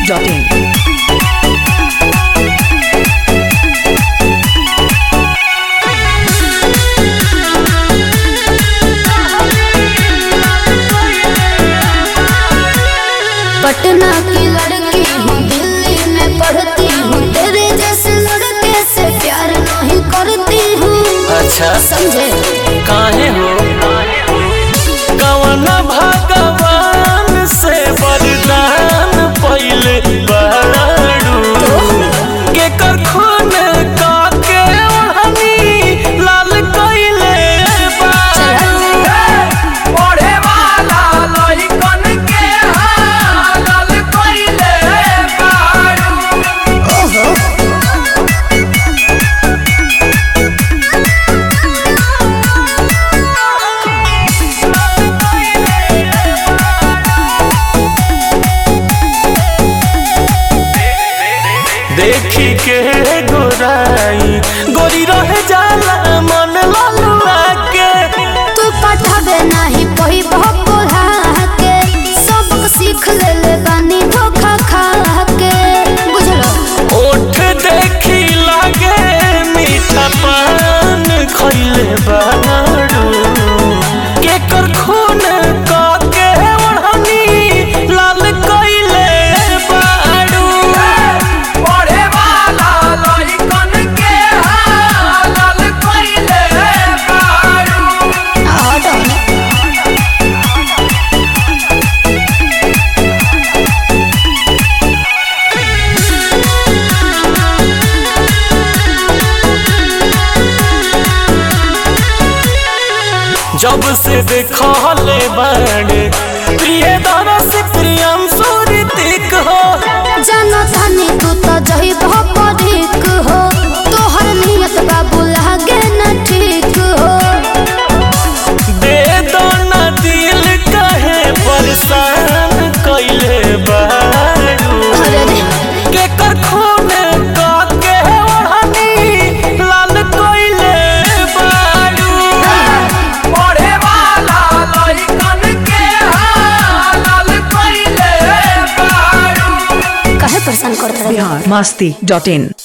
masti.in. Patna की लड़की हूँ दिल्ली में पढ़ती हूँ तेरे जैसे लड़के से प्यार नहीं करती हूँ अच्छा समझे काहे हो कवन भगवान से वरदान पहिले बड़ू के कर खून काके ओढ़नी लाल कइले पढ़े वाला लइकन के हाल कइले बाड़ू ओहो देखी के गोराई गोरी रह जाला मन ललुआ के तू पढ़ावे नहीं पही बहुत पढ़ा के सबक सीख ले ले बानी धोखा खा के बुझलो ओठ देखी लागे मीठा पान खइले बाड़ू के कर खून काके ओढ़नी लाल कइले बाड़ू पढ़े वाला लइकन के हाल कइले बाड़ू और डोने जब से देखले बाड़े प्रिय दरस प्रियम सुरतिक हो जानो थानी तू तो जही बहुत पढ़िक हो तोहर नियत बाबू लागे न ठीक हो दे दो ना दिल कहे परेशान कइले बाड़ू अरे रे के कर खून काके ओढ़नी लाल कइले बाड़ू पढ़े वाला लइकन के हाल कइले बाड़ू काहे परेशान करत रहे Bihar masti.in.